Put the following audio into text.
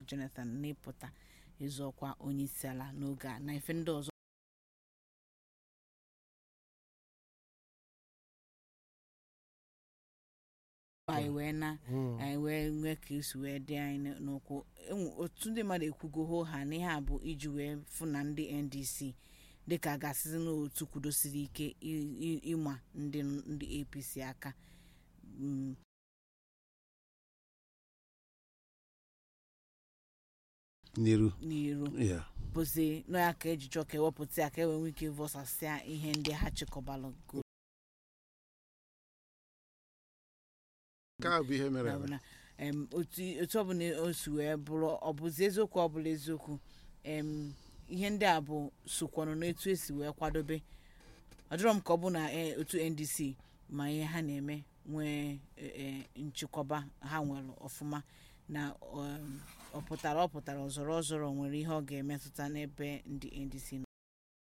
jonathan n'ịpụta ịzọ ọkwa onyeisiala n'oge a na ife ndị ọzọ anyị wee na anyị wee nwee ka esi wee dị anyị n- n'ụkwụ Enwe- otu ndị mmadụ ekwugo hoo ha na ihe a bụ iji wee fụ na ndị ndc dịka a ga-asịzi n'otu kwudosiri ike i- i- ịma ndị ndị apc aka Mm, n'iru n'iru ya bụzi nọ ya ka eji chọọ ka ewepụta ya ka e wee nwee ike vọsasịa ihe ndị ha chịkọbalụ go nke a bụ ihe mere eme. na em, otu otu ọbụla o si wee bụrụ ọ bụzi eziokwu ọbụla eziokwu em, ihe ndị a bụ sokwanụ n'etu esi wee kwadobe ọ dịrọ m ka ọ bụ na eh, otu ndc ma ihe ha na-eme nwee eh, eh, nchekwaba ha nwere ọfụma na um, ọ pụtara ọ pụtara ọzọrọ ọzọrọ nwere ihe ọ ga-emetụta n'ebe ndị ndc nọ